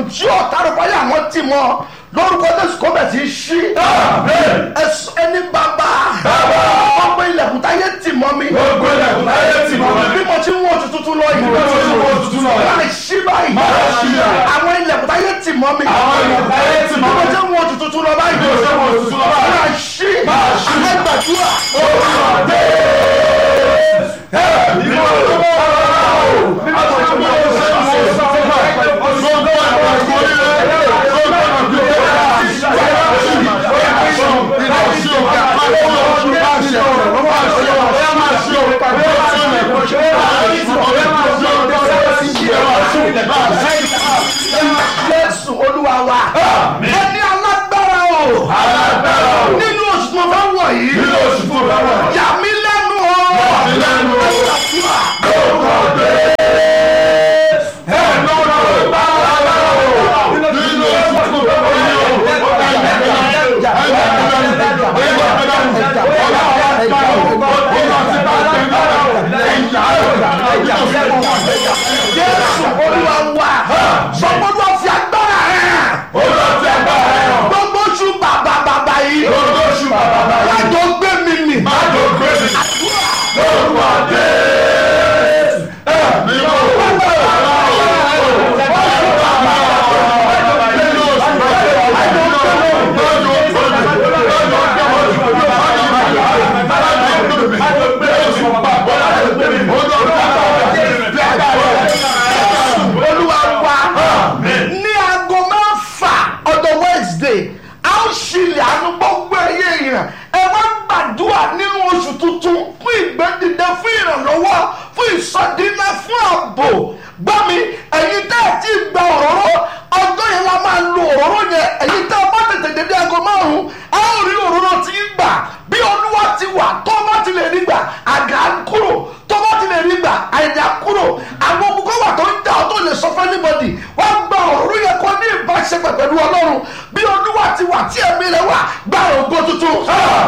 tí ọ̀tá rẹ̀ báyà wọ́n ti mọ́ lórúkọ jésù kó bẹ̀ sí í ṣí ẹsọ ẹni bàbá ọgbẹ́ ilẹ̀kùn táyé tì mọ́ mi Gbogbo ilẹ̀kùn táyé tì mọ́ mi. bí mo ti ń wọ́n tuntun tún lọ yìí Bí mo ti ń wọ tuntun lọ yìí. máa ṣí báyìí Máa ṣí báyìí. àwọn ilẹ̀kùn táyé tì mọ́ mi Àwọn ilẹ̀kùn táyé tì mọ́ bí mo mi. ti ń wọ́n tuntun tún lọ báyìí Bí mo ti ń wọ tuntun lọ báyìí. máa ṣí Máa ṣí. àgbàdúrà jésù olúwa wa ẹni alágbára o nínú oṣù tó fẹ́ wọ̀ yìí yà mí lẹ́nu o mí lẹ́nu o. Àdúrà. jésù olúwa wa sọgbọdọ fi agbára rẹ gbogbo oṣù bàbà bàbà yìí lájọ gbé mi mì olúwa wa ní aago mẹ́fà ọjọ́ wednesday a ó ṣílẹ̀ àánú gbogbo ẹ̀yẹ èèyàn ẹ wá gbàdúrà nínú oṣù tuntun fún ìgbẹ́dìde fún ìrànlọ́wọ́ fún ìsọdínlẹ̀ fún ààbò gbọ́ mi ẹ̀yin tẹ́ ẹ̀ tí gba òróró ọjọ́ yẹn la máa lo òróró yẹn ẹ̀yin tẹ́ ẹ bá tètè dédé aago márùn-ún ẹ ó rí òróró tí ń gbà bí olúwa ti wà tó bá ti lè rí gbà àgà á kúrò tó bá ti lè rí gbà àìdá kúrò àwọn ogun kọ́ wà tó ń dà ọ́ tó lè sọ fún anybody wọ́n gba òróró yẹn kó ní ìbáṣepọ̀ pẹ̀lú ọlọ́run bí olúwa ti wà tí ẹ̀mí rẹ̀ wà gba ògo tuntun.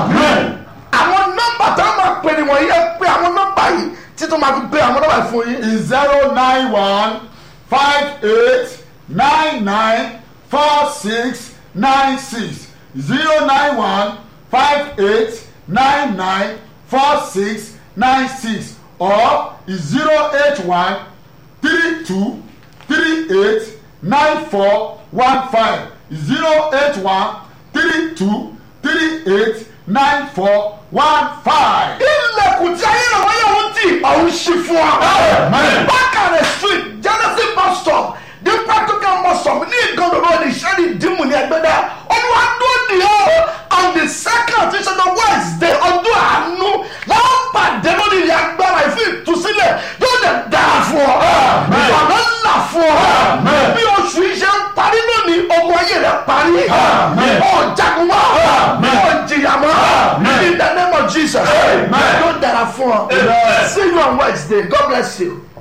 àwọn nọ́mbà tá a máa pè ní wọ̀nyí ẹ pé àwọn nọ́mbà yìí títún máa fi pé àwọn nọ́mbà yìí fún yín. zero nine one five eight nine nine four six nine six zero nine one five eight nine nine four six nine six or zero eight one three two three eight nine four one five zero eight one three two three eight nine four one five. ilẹ̀kùn tí ayé rẹ̀ wáyé òun tì ọ̀hún ṣí fún ọ. Amen. bákàrẹ̀ street genesis bus stop the practical bus stop ní ìgànnà road ìṣẹ́ni dìmú ní ẹgbẹ́dá olúwa dúró di ọ́ on the second tí sọ́dọ̀ wednesday ọdún àánú láwọn pàdé lórí ilẹ̀ agbára ìfún ìtúsílẹ̀ yóò lè dáa fún ọ. ìwàlọ́ ńlá fún ọ. Amen. bí oṣù iṣẹ́ ń parí lónìí ogun ayé rẹ̀ parí. Amen. ọ̀ jagun mọ́ Amen. ọ̀ jìyà mọ́ Amen. in the name of jesus Amen. yóò dára fún ọ. Amen. see you on wednesday god bless you.